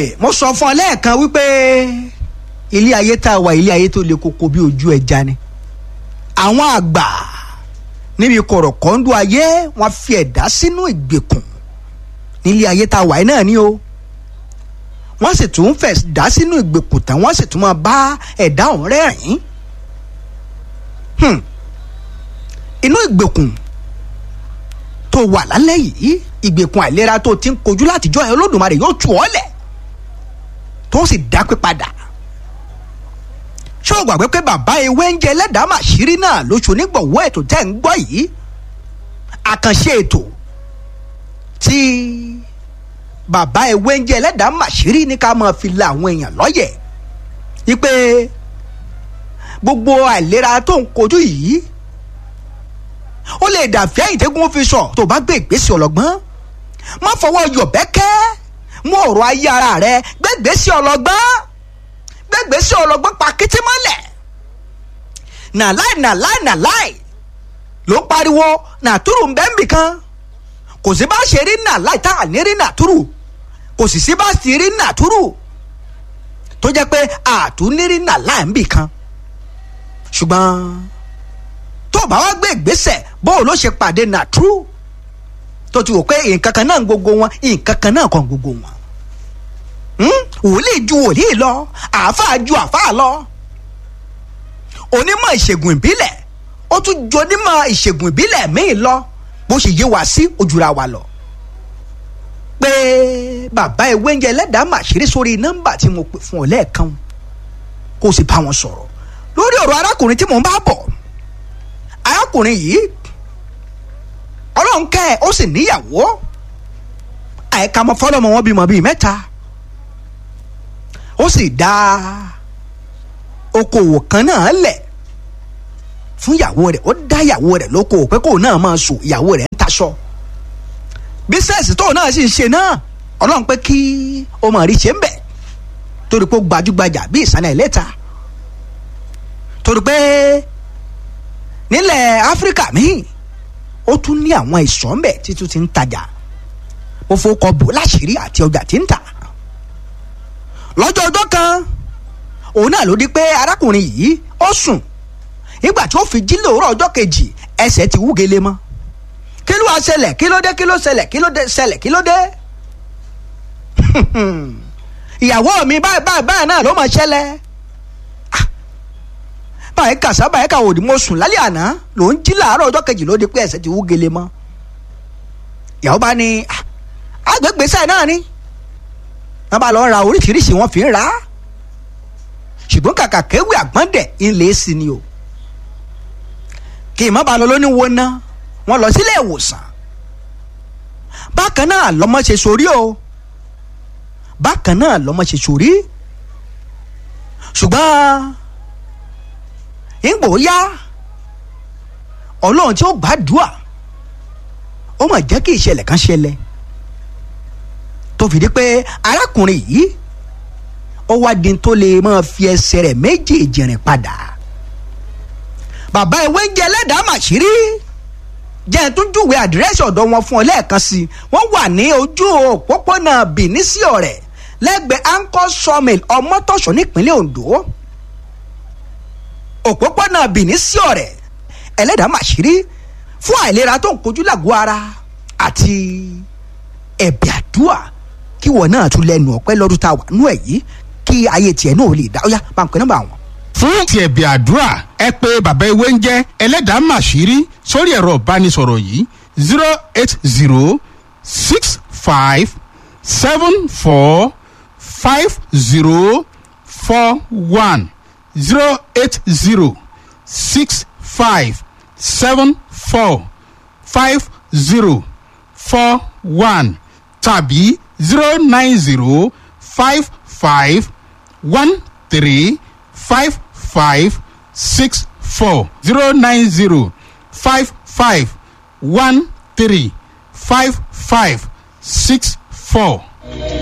ni mo sọ fún ọ lẹ́ẹ̀kan wípé ilé ayé tá a wà ilé ayé tó le koko bí ojú ẹja ni àwọn àgbà níbi kọ̀rọ̀kọ́ńdú ayé wọ́n fi ẹ̀dá sínú ìgbèkùn nílé ayé tá a wà yìí náà ni o wọ́n sì tún fẹ̀ dá sínú ìgbèkùn tán wọ́n sì tún máa bá ẹ̀dá ọ̀hún rẹ́rìn-ín inú ìgbèkùn tó wà lálẹ́ yìí ìgbèkùn àìlera tó ti ń kojú látijọ́ yẹn olódùmarè yóò tù ọ́ lẹ̀ tó sì dápé padà ṣé o gbàgbé pé bàbá ewé ń jẹ ẹlẹ́dàá màṣírí náà lóṣù onígbọ̀wọ́ ètò tẹ́ ń gbọ́ yìí àkànṣe ètò tí bàbá ewé ń jẹ ẹlẹ́dàá màṣírí ní ká máa fi la àwọn èèyàn lọ́yẹ̀ wípé gbogbo àìlera tó ń kojú yìí ó lè dàfẹ́ ìtẹ́gùn fi sọ tó bá gbé ìgbésẹ̀ ọlọ́gbọ́n má fọwọ́ yọ̀bẹ́kẹ́ mú ọ̀rọ̀ ayé ara rẹ gbẹ́gbẹ́sẹ̀ ọlọ́gbọ́n gbẹ́gbẹ́sẹ̀ ọlọ́gbọ́n pa kété mọ́lẹ̀ nàláì nàláì nàláì ló ń pariwo nàtúrù ń bẹ́ ń bì kan kò sí bá ṣe rí nàláì tá à ní rí nàtúrù kò sì sí bá sì rí nàtúrù tó jẹ́ pé àtúnírí nàláì ń bì kan ṣùgbọ́n tó bá wá gbé ìgbésẹ̀ bó ló ṣe pàdé nàtúrù tó ti wò pé nǹkan kan náà ń gbogbo wọn nǹkan kan náà kàn gbogbo wọn wòlíì ju wòlíì lọ àáfàá ju àáfàá lọ onímọ̀ ìṣègùn ìbílẹ̀ ó tún ju onímọ̀ ìṣègùn ìbílẹ̀ míì lọ bó ṣe yé wa sí ojúra wa lọ pé bàbá ewé ń jẹ ẹlẹ́dàá màṣírí sórí nọ́mbà tí mo pè fún ọ lẹ́ẹ̀kan kó o sì bá wọn sọ̀rọ̀ lórí ọ̀rọ̀ arákùnrin tí mò ń bá bọ̀ arákùnrin yìí ọlọ́run kẹ́ ẹ̀ ó sì níyàwó àìka mọ́ fọlọ́mọ wọn bímọ bíi mẹ́ta ó sì dá okòwò kan náà lẹ̀ fún ìyàwó rẹ̀ ó dá ìyàwó rẹ̀ lókòwò pé kóun náà máa sùn ìyàwó rẹ̀ ń taṣọ bísẹ̀sì tóun náà sì ń ṣe náà ọlọ́run pé kí o mọ̀ rí ṣe ń bẹ̀ torí pé ó gbajúgbajà bí ìsàlẹ̀ ìlẹ́ta torí pé nílẹ̀ áfíríkà míì ó tún ní àwọn ìsọ̀ ńbẹ̀ títún ti ń tajà ó fowókọ bò láṣìírí àti ọjà tí ń tà lọ́jọ́ ọjọ́ kan òun náà ló di pé arákùnrin yìí ó sùn nígbà tí ó fi jí lóòrọ̀ ọjọ́ kejì ẹsẹ̀ ti wúgele mọ́ kí ló wá ṣẹlẹ̀ kí ló dé kí ló ṣẹlẹ̀ kí ló dé ṣẹlẹ̀ kí ló dé ìyàwó mi báyìí báyìí báyìí náà ló máa ṣẹlẹ̀ báyìí kàṣá báyìí kà òdì mo sùn lálẹ́ àná ló ń jí làárọ̀ ọjọ́ kejì ló di pé ẹsẹ̀ ti wú gele mọ́ ìyàwó bá ní agbègbèsẹ̀ náà ni wọ́n bá lọ ra oríṣiríṣi wọ́n fi ń ra ṣùgbọ́n kàkà kéwì àgbọ̀ndẹ̀ ńlẹ̀ sí ni o kì í má ba lọ lóní wo ná wọ́n lọ sílé ìwòsàn bákan náà lọ́mọ ṣe sórí o bákan náà lọ́mọ ṣe sórí ṣùgbọ́n ìgbò yá ọlọ́run tí ó gbàdúà ó mà jẹ́ kí ìṣẹ̀lẹ̀ kan ṣẹlẹ̀ tó fi di pé arákùnrin yìí ó wá di tó lè máa fi ẹsẹ̀ rẹ̀ méjèèjì rìn padà bàbá ewé ń jẹ ẹlẹ́dàá màṣírí jẹ́ ẹ̀ tún júwe àdírẹ́sì ọ̀dọ̀ wọn fún ọ lẹ́ẹ̀kan sí i wọ́n wà ní ojú òpópónà Benin sí ọ̀rẹ́ lẹ́gbẹ̀ẹ́ anchor sawmill ọmọtọ̀ṣọ́ nípínlẹ̀ Ondo òpópónà Benin sí ọ̀rẹ́ ẹlẹ́dàá màṣírí fún àìlera tó ń kojú làgọ́ ara àti ẹ̀bẹ̀ àdúà kí wọ́n náà tún lẹ́nu ọ̀pẹ́ lọ́dún tá a wà nú ẹ̀ yìí kí ayé tiẹ̀ náà lè dá ó yá bá ń pẹ́ nọ́mbà wọn. fún ti ẹ̀bẹ̀ àdúrà ẹ pé bàbá ewé ń jẹ́ ẹlẹ́dàá màṣírí sórí ẹ̀rọ ìbánisọ̀rọ̀ yìí zero eight zero six five seven four five zero four one zero eight zero six five seven four five zero four one tàbí zero nine zero five five one three five five six four zero nine zero five five one three five five six four.